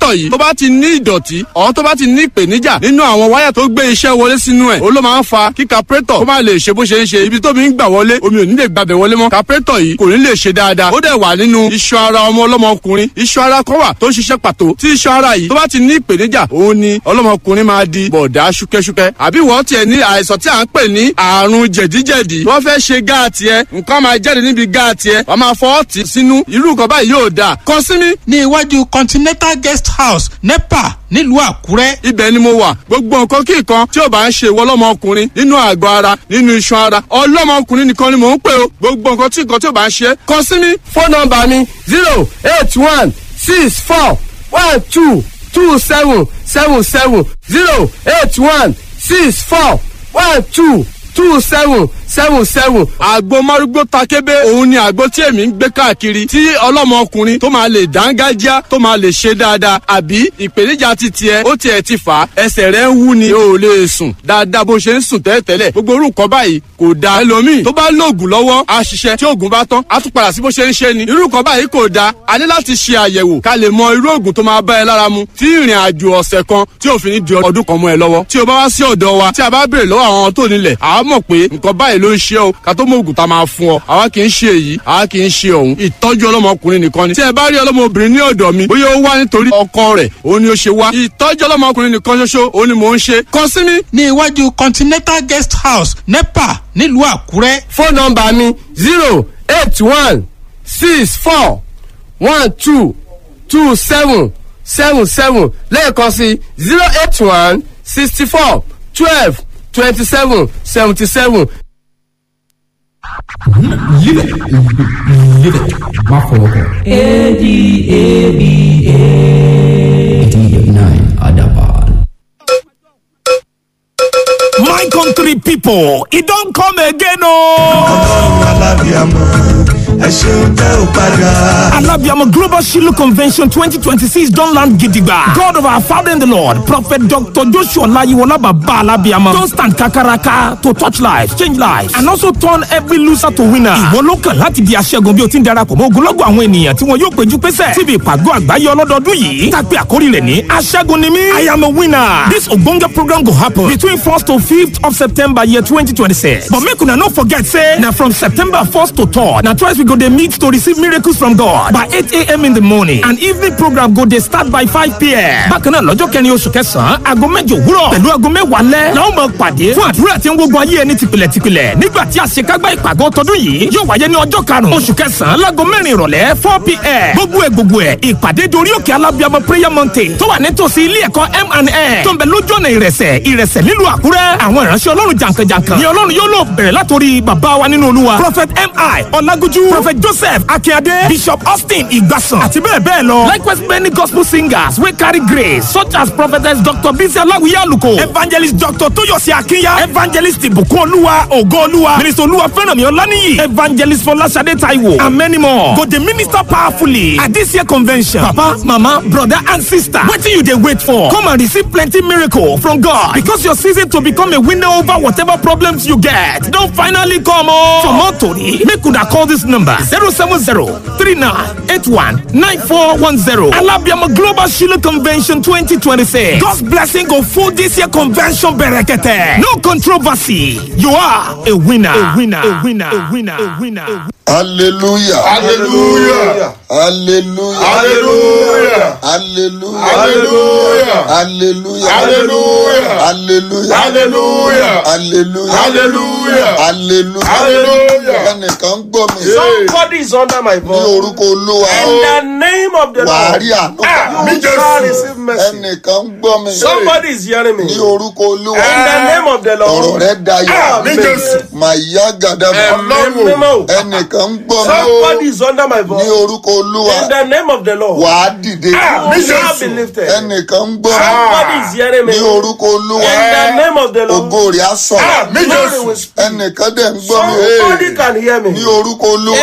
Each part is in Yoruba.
kápẹ́tọ̀ yìí tó bá ti ní ìdọ̀tí ọ̀ tó bá ti ní ìpèníjà nínú àwọn wáyà tó gbé iṣẹ́ wọlé sínú ẹ̀ ó ló máa ń fa kí kápẹ́tọ̀ kó má lè ṣe bó ṣe ń ṣe ibi tó mi ń gbà wọlé omi ò ní lè gbàbẹ̀ wọlé mọ́ kápẹ́tọ̀ yìí kò ní lè ṣe dáadáa ó dẹ̀ wà nínú iṣan ara ọmọ ọlọ́mọkùnrin iṣan ara kan wà tó ń ṣiṣẹ́ pàtó tí iṣan ara yìí tó bá ti ní ìpèníjà òun ni ọlọ́mọkùnrin máa di bọ̀dá ṣúkẹ́ṣúkẹ́ àbí wọ́n tiẹ̀ ní àìsàn tí à ń pè ní àrùn jẹ̀díjẹ̀dí wọ́n fẹ́ ṣe gáàtì ẹ nǹkan máa jáde níbi gáàtì ẹ wọ́n máa fọ́ ọ̀tì sínú irú nǹkan báyìí yóò dáa kàn sí mi. ní iwájú continental guest house nepa nílùú àkúrẹ́. ibẹ̀ ni mo wà gbogbo nǹkan kí nǹkan tí ò bá ń ṣe ìwọ ọlọ́mọkùnrin nínú àgọ́ ara nínú iṣan ara ọlọ́mọkùnrin nìkan ni mò ń pè o gbogbo nǹkan tí nǹkan tí ò bá ń ṣe kàn sí mi. fóònù nọmba mi zero eight one six four one two two seven seven seven zero eight one six four one two two seven seven seven. àgbo márúgbó takébé òun ni àgbo tí èmi ń gbé káàkiri tí ọlọ́mọkùnrin tó máa lè dángájá tó máa lè ṣe dáadáa àbí ìpèníjà ti tiẹ̀ ó tiẹ̀ ti fà á ẹsẹ̀ rẹ̀ ń wú ni o ò lè sùn dáadáa bó ṣe ń sùn tẹ́lẹ̀tẹ́lẹ̀ gbogbo orú nǹkan báyìí kò da ẹlòmíì tó bá lóògùn lọ́wọ́ á ṣiṣẹ́ tí oògùn bá tán á tún padà sí bó ṣe ń ṣe ni irú nǹkan báyìí kò da a ní láti ṣe àyẹ̀wò ká lè mọ irú oògùn tó máa bá ẹ lára mu tí ìrìn àjò ọ̀sẹ̀ kan tí òfin ní di ọdún kan mọ́ ẹ lọ́wọ́ tí o bá wá sí ọ̀dọ̀ wa tí a bá béèrè lọ́wọ́ àwọn tó nílẹ̀ àá mọ̀ pé nǹkan báyìí ló ń ṣe o ká tó mọ oògùn tá a máa fún ọ àwa kì í ṣe èyí àwa kì í ṣe òun ìtọ́jú ọlọ́mọkùnrin nìkan ni tí ẹ bá rí ọlọ́mọbìnrin ní ọ̀dọ̀ mi bóyá ó wá nítorí ọkọ rẹ̀ òun ni ó ṣe wá ìtọ́jú ọlọ́mọkùnrin nìkan ṣoṣo òun ni mò ń ṣe kàn sí mi. ní iwájú continental guest house nepa nílùú àkúrẹ́. fóònù nọmba mi zero eight one six four one two two seven seven seven lẹ́ẹ̀kan sí zero eight one sixty four twelve twenty seven seventy seven. Live it. Live it. Má fọwọ́ kàn. ADABA. Adaban. My country people, e don come again o. alábìàmọ ẹ ṣeun tẹ ò padà. Alabiamo Global Shiloh Convention 2026 don land gidigba. God of our Father in the Lord, Prophet Dr. Joshua Layiwola Baba Alabiamo don stand kakaraka to touch lives, change lives and also turn every loser to winner. Ìwọ ló kàn láti di aṣẹ́gun bí o ti ń darapọ̀ mọ́ ogunlọ́gọ̀ àwọn ènìyàn tí wọn yóò péjú pésẹ̀ síbi ìpàgọ́ àgbáyé ọlọ́dọọdún yìí. Tàpé àkórí rẹ̀ ní aṣẹ́gun ni mí. I am a winner. This ogbonge program go happen between 1st to 5th of September year 2026. But make una no forget say na from September 1st to 3rd na twice we go dey meet to receive miracles from God by 8 a.m. in the morning and evening program go dey start by 5 p.m. Bákan náà lọ́jọ́ kẹrin oṣù kẹsàn-án aago mẹ́jọ òwúrọ̀ pẹ̀lú aago mẹ́wàá lẹ́ la ó máa pàdé fún àdúrà tí ń gbógun ayé ẹni tìpìlẹ̀ tìpìlẹ̀ nígbà tí àṣekágbá ìpàgọ́ tọdún yìí yóò wáyé ní ọjọ́ karùn-ún oṣù kẹsàn-án láago mẹ́rin ìrọ̀lẹ́ 4 p.m. gbogbo ẹ̀ gbogbo ẹ̀ ìpàdé dorí òkè alábíàmọ prayer mountain tó wà nítòsí ilé ẹ̀kọ́ M&A tó ń bẹ lójú ọ̀nà ìrẹsẹ̀ ìrẹsẹ̀ nílùú àkúrẹ́ àwọn ìránṣẹ́ ọlọ́run jàǹkànjàǹkàn ni ọlọ́run yóò lò bẹ̀rẹ̀ látòrí bàbá wa nínú olúwa prophet mi ọlágójú prophet joseph akínyadé bishop austin ìgbàsàn àti bẹ́ẹ̀ bẹ́ẹ̀ lọ likewise many gospel singers wey carry grace such as prophetess dr bisi aláwìyé àlùkò evangelist dr tóyọ̀sí akínyà evangelist ìbùkún olúwa ògo olúwa minister olúwa fẹ́rànmí ọláníyì evangelist fọláṣadé taiwo and many more go dey minister powerfully at this year convention papa mama brother and sister wetin you dey wait for come and receive plenty miracle from god because your season to become a winner over whatever problems you get don finally come o. for more tori make una call this number zero seven zero three nine eight one nine four one zero alabiama global shiloh convention twenty twenty six god's blessing go full this year convention berekete no controversy you are a winner a winner a winner a winner a winner. A winner. hallelujah hallelujah hallelujah hallelujah hallelujah hallelujah hallelujah hallelujah hallelujah hallelujah hallelujah hallelujah hallelujah hallelujah. ẹnìkan ń gbọ́ mi somebody is under my ní voice. orúkọ olúwa in the name of the wàá lord. rí àánú Ah, gbà. you shall receive mercy. ẹnìkan ń gbọ́ mi somebody is hearing me. ní in orúkọ olúwa the name of the ọ̀rọ̀ lord. rẹ dayọ̀ Amen. màyà gàdàbà Ọlọ́run. ẹnìkan ń gbọ́ mi somebody is under my ní voice. orúkọ olúwa in the name of the lord. wàá dìde you shall be lifted. ẹnìkan ń gbọ́ mi somebody is hearing me. ní orúkọ olúwa in the name of the ògo lord. rẹ̀ á sọ̀rọ̀ glory will speak. ẹnìkan dẹ̀ ń gbọ́ mi somebody can hear me. ní orúkọ olúwa in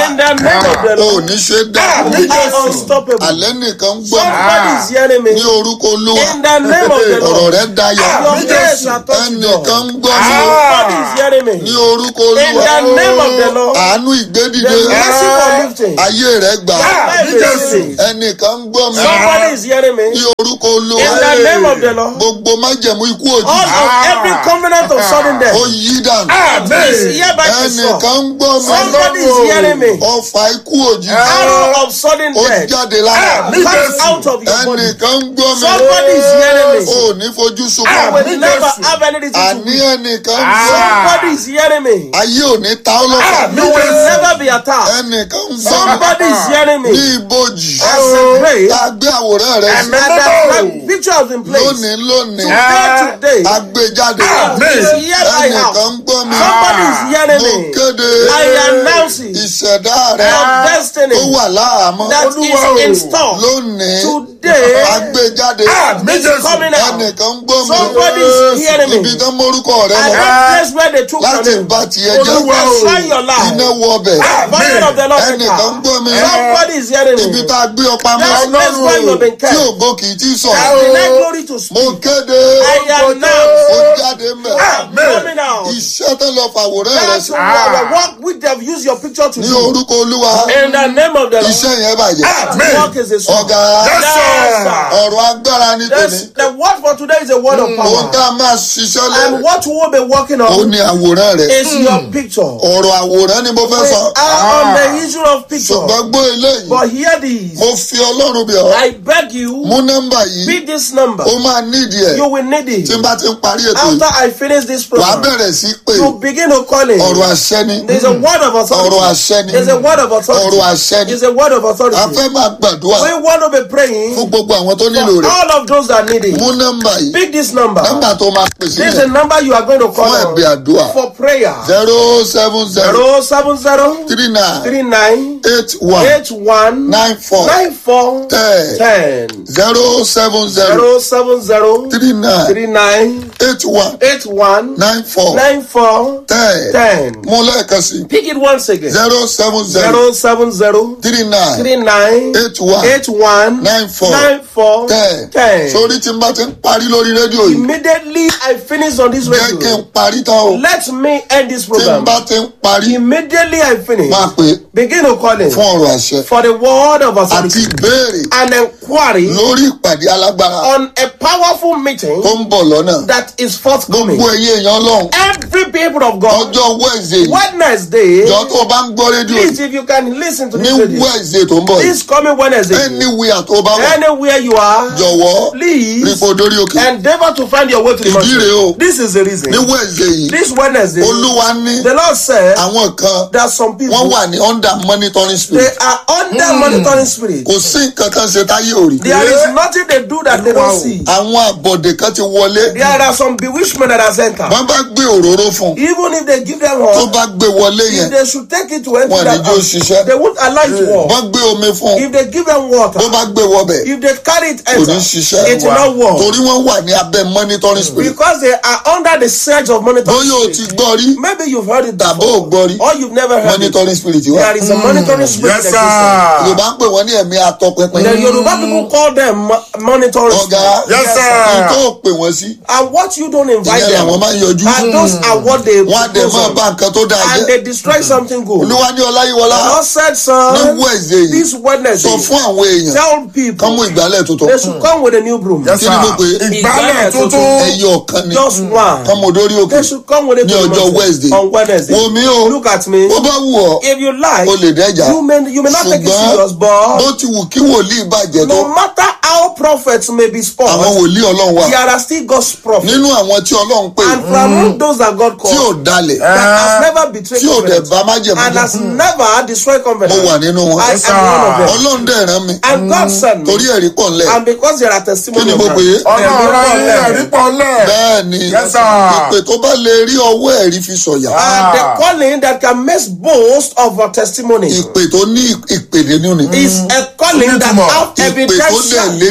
In the name of the o ò Lord. ní ṣe dá Are unstoppable. alẹ́ nìkan ń gbọ́ Somebody is hearing me. ní orúkọ olúwa In the name of the ọ̀rọ̀ Lord. rẹ dayọ̀ Your grace are touching ẹnìkan God. ń gbọ́ mi Somebody is hearing ní me. orúkọ In olúwa the name of the Lord. àánú ìgbédìde The mercy for lifting. ayé rẹ gbà Life is healing. ẹnìkan ń gbọ́ mi Somebody is hearing me. ní orúkọ olúwa In the name of the Lord. gbogbo májẹ̀mú ikú All òjijì of every covenant of sudden ó death yí dànù is hereby dissolved. ẹnìkan ń gbọ́ mi Somebody is hearing me. ọfà ikú òjijì Arrow of sudden ó death jáde lára comes out of your body. ẹnìkan ń gbọ́ mi Somebody is hearing me. ó ní fojú I sunkún will never have anything to àní do. ẹnìkan ń gbọ́ Somebody is hearing me. ayé ò ní ta ọ́ lọ́fà You will never be attacked. ẹnìkan ń gbọ́ mi Somebody is hearing me. ní ibojì As a grave, tá a gbé àwòrán rẹ sí and that picture has been placed. lónìí lónìí Today, today, a gbé jáde is here by ẹnìkan house. ń gbọ́ mi Somebody is hearing mo me. kéde I announce it. ìṣẹ̀dá rẹ Your destiny tó wà láàmú that is in store lónìí today a gbé jáde is coming out. ẹnìkan ń gbọ́ mi Somebody is hearing me. ibi tán mórúkọ rẹ And lọ that place where they took your láti name. bá tiẹ̀ jẹ́ Olúwa o. Shine your light. iná wọ ọbẹ̀ Fire of the Lord. ẹnìkan ń gbọ́ mi Somebody is hearing ibi me. tá a gbé ọ pamọ́ That place where you have been tí kept. ògo kì í tí I sọ̀rọ̀ deny glory to mo speak. kéde I announce. ó jáde mẹ́ Coming out. iṣẹ́ tó lọ fàwòrán rẹ That's sí what work which they have used your picture to ní do. orúkọ olúwa In the name of the Lord. iṣẹ́ yẹn bàjẹ́ Work is a song. ọ̀gá Yes, sir. ọ̀rọ̀ agbára ní tòní Yes, the word for today is a word of ohun power. tá a máa ṣiṣẹ́ lé And what we will be working ó on ní àwòrán rẹ is your picture. ọ̀rọ̀ àwòrán ni mo fẹ́ We sọ are on the issue of picture. ṣùgbọ́n gbọ́ eléyìí But hear this. mo fi ọlọ́run bẹ̀ ọ́ I beg you, mú nọ́mbà yìí beat this number. ó máa nídìí ẹ̀ You will need it. tí n bá ti ń parí ètò yìí After I finish this wàá program, bẹ̀rẹ̀ sí pé you begin to call it. ọ̀rọ̀ àṣẹ ni There's a word of authority. ọ̀rọ̀ àṣẹ ni There's a word of ọ̀rọ̀ authority. àṣẹ ni There's a word of a authority. fẹ́ máa gbàdúrà We want to be praying fún gbogbo àwọn tó nílò for rẹ̀ all of those that need it. mú nọ́mbà yìí Pick this number. nọ́mbà tó máa pè This is the sílẹ̀ number you are going to call fún on ẹ̀bẹ̀ àdúrà for prayer. zero seven zero Zero seven zero three nine three nine eight one eight one nine four nine four ten ten. zero seven zero Zero seven zero three nine three nine eight one eight one nine four nine four ten ten. mú lẹ́ẹ̀kan sí Pick it once again. zero seven zero Zero seven zero three nine three nine eight one eight one nine four nine four ten ten. sórí tí n bá ti ń parí lórí rédíò yìí Immediately I finish on this jẹ́ kí n radio. parí tán o Let me end this tí n program. bá ti ń parí Immediately I finish. máa pè é Begin to call in fún ọ̀rọ̀ àṣẹ for the word of àti authority ìbéèrè and inquiry lórí ìpàdé alágbára on a powerful meeting tó ń bọ̀ lọ́nà that is forthcoming. gbogbo ẹ̀yin èèyàn lọ́hùn Every people of God, ọjọ́ wẹ́ẹ̀sì Wednesday, jọ tó o bá ń gbọ́ rédíò please if you can listen to ní this radio, wẹ́ẹ̀sì tó ń bọ̀ yìí this coming Wednesday, anywhere tó o bá wà anywhere you are, jọ̀wọ́ please rípo dórí òkè endeavor to find your way to the ìdí rèé o mountain. This is the reason. ní wẹ́ẹ̀sì yìí This Wednesday, olúwa ní the Lord said àwọn kan that some people wọ́n wà ní under monitoring they spirit are under monitoring spirit. kò sí nǹkan kan ṣe táyé ò rí There is nothing they do that they don't see. àwọn àbọ̀dè kan ti wọlé There are some bewitchment that has entered. wọ́n bá gbé òróró fún un Even if they give them tó one, bá gbé wọlé if yẹn they should take it to empty wọn ní that jó house, ṣiṣẹ́ they won't allow it to work. wọ́n gbé omi fún un If they give them water, tó bá gbé wọbẹ̀ if they carry it kò ní enter, ṣiṣẹ́ it will not work. torí wọ́n wà ní abẹ́ monitoring spirit Because they are under the surge of monitoring bóyá o ti spirit. gbọ́ rí Maybe you've heard it tàbí before, ò gbọ́ rí or you've never heard it. monitoring spirit wà There is a monitoring spirit Yes, in sir. existence. yorùbá ń pè wọ́n ní ẹ̀mí atọpinpin The Yoruba people call them mo- monitoring ọ̀gá spirit. Yes, sir. ní tó pè wọ́n sí And what you don't invite ìyẹn them, làwọn máa ń yọjú and those are what they wọ́n á dẹ̀ propose máa on. bá nǹkan tó dáa and jẹ́ they destroy something good. olúwa ní ọláyíwọlá The Lord said, ní son, wẹ́ẹ̀sì yìí this sọ Wednesday, fún àwọn èèyàn tell kán mú people ìgbálẹ̀ tuntun they should come with a new broom. Yes, kí ni mo pè é sir. Ìgbálẹ̀ tuntun. ẹyọ ọ̀kan ni Just one. kán mo dórí òkè They should come with a ní broom ọjọ́ Wednesday. on Wednesday. wo mi o Look at me. bó bá wù ọ́ If you like, o lè dẹ́jà you may you may not take it ṣùgbọ́n serious, bó but ti wù kí wòlíì bàjẹ́ tó no matter how prophets may be àwọn spoiled, wòlíì ọlọ́run wà there are still God's prophets. nínú àwọn tí ọlọ́run pè And from among those that God tí ò called, dalẹ̀ that has never betrayed tí ò dẹ̀ covenant bá májẹ̀mú and has jẹ́ never destroyed mo covenant. wà nínú wọn I am one of them. ọlọ́run dẹ̀ rán mi And God sent me. torí ẹ̀rí pọ̀ ńlẹ̀ And because there are kí testimonies ni of mo that, pè é ọ̀nà ọ̀rọ̀ yín ẹ̀rí pọ̀ lẹ̀. bẹ́ẹ̀ ni Yes, sir. ìpè tó bá lè rí ọwọ́ ẹ̀rí fi sọ̀yà and the calling that can make boast of a testimony ìpè tó ní ìpèdè nínú ni is a calling that Onítùmọ̀. have ìpè tó dẹ̀ evidential léde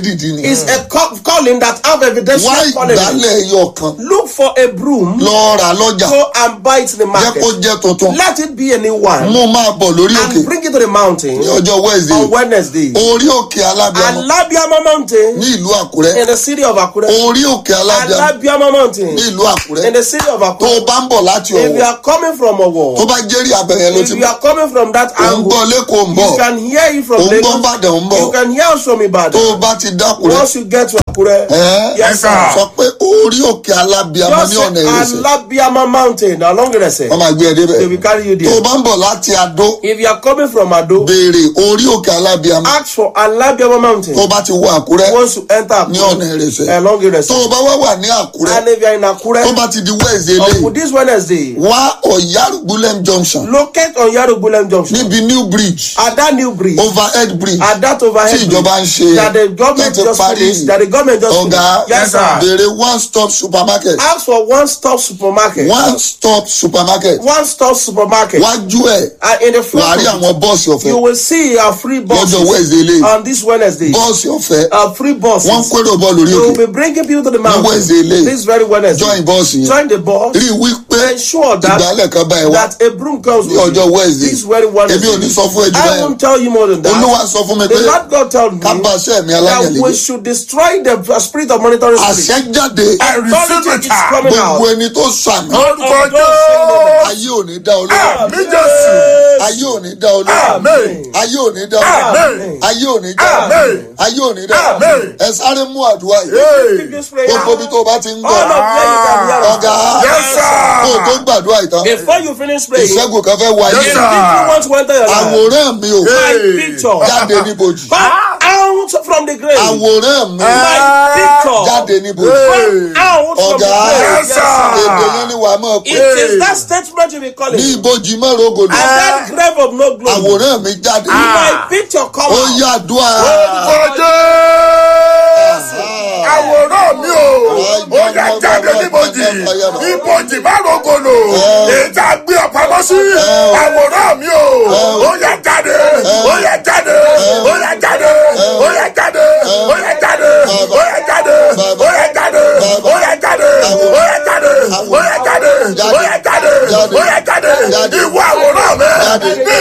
dìdí ni. It's a call, calling that have evidence wá calling. ìgbálẹ̀ ẹyọ kan Look for a broom. lọ rà lọ́jà Go and buy it in the jẹ́ market. kó jẹ́ tuntun Let it be a new one. mo máa bọ̀ lórí òkè And bring it to the mountain ní ọjọ́ wednesday on Wednesday. orí òkè alábíàmọ Alabiama Mountain ní ìlú àkúrẹ́ in the city of Akure. orí òkè alábíàmọ Alabiama Mountain ní ìlú àkúrẹ́ in the city of tó o Akure. bá ń bọ̀ láti If you ọ̀wọ̀ are coming from tó Owo, bá jẹ́rìí abẹ̀yẹ ló if ti you are coming from that ò ń gbọ́ angle, lẹ́kọ̀ọ́ ń bọ̀ you can hear it from ò ń gbọ́ Lagos. bàdàn ń bọ̀ You can hear us from tó o Ibadan. bá ti dákúrẹ́ Once you get to Akure, ẹ́ yes sir. sọ pé orí òkè alábíàmọ Just ní say ọ̀nà ìrẹsẹ̀ Alabiama Mountain along the wọ́n Rese. máa gbé ẹ débẹ̀ They will carry you tó o there. bá ń bọ̀ láti adó If you are coming from Ado, béèrè orí òkè alábíàmọ ask for Alabiama tó o Mountain. bá ti wọ àkúrẹ́ Once you enter ní ọ̀nà Akure, ìrẹsẹ̀ along the tó Rese. o bá wá wà ní àkúrẹ́ And if you are in tó Akure, bá ti di wẹ́ẹ̀sì on eléyìí this Wednesday, wá ọ̀yárùgbúlẹ̀m junction locate on Yarugulem Junction. níbi new bridge At that new bridge, overhead bridge at that overhead tí bridge, ìjọba ń ṣe that the government láti just parí finished, that the government just ọ̀gá finished. Yes, sir. béèrè one stop supermarket Ask for one stop supermarket. one stop supermarket One stop supermarket. wájú ẹ̀ And in the front, wàá rí of it, àwọn bọ́ọ̀sì you ọ̀fẹ́ will see our free buses lọ́jọ́ wẹ́ẹ̀sì eléyìí on this Wednesday. bọ́ọ̀sì ọ̀fẹ́ Our free buses. wọ́n ń kérò bọ́ọ̀lù orí You will òkè be bringing people to the Wednesday mountain. eléyìí. This very Wednesday. join bọ́ọ̀sì yẹn Join the bus. rí i wípé Ensure that ìgbálẹ̀ kan bá ẹ wá that a broom comes ní with ọjọ́ you. wednesday This very èmi ò ní Wednesday. sọ fún ẹjú I báyẹn won't tell you more than that. olúwa sọ fún mi pé The Lord God told me ká bá aṣẹ́ mi that aláyẹ̀lẹ́ we jẹ́ should destroy the spirit of monitoring spirit. àṣẹ jáde Authority is coming out. gbogbo ẹni tó sàmì Orúkọ Jésù. ayé ò ní dá olóòrùn Àmín Jésù. ayé ò ní dá olóòrùn Àmín. ayé ò ní dá olóòrùn Àmín. ayé ò ní dá Àmín. ayé ò ní dá Àmín. ẹ sáré mú àdúrà yìí Take this prayer. gbogbo ibi tó o bá ti ń All of gbọ́ them you can hear us. ọ̀gá Yes, sir. kó o tó gbàdúrà ìtàn Before you finish praying, if ìṣẹ́gun kan fẹ́ wáyé people want to enter your life, àwòrán mi ò my picture jáde níbojì come out from the grave. àwòrán mi My picture jáde níbojì come out from the ọ̀gá grave. Yes, sir. èdè yẹn ni wàá mọ̀ It pé is that statement you be calling. ní And ìbojì mọ́rọ̀ ògòlù that grave of no glory. àwòrán mi jáde My picture come ó out. yá àdúrà àwòrán mi o ó yà jáde níbojì níbojì má rògbòlò èyí tá a gbé ọ̀pamọ́ sí àwòrán mi o ó yà jáde ó yà jáde ó yà jáde ó yà jáde ó yà jáde ó yà jáde ó yà jáde ó yà jáde ó yà jáde ó yà jáde ó yà jáde ó yà jáde ìwọ àwòrán mi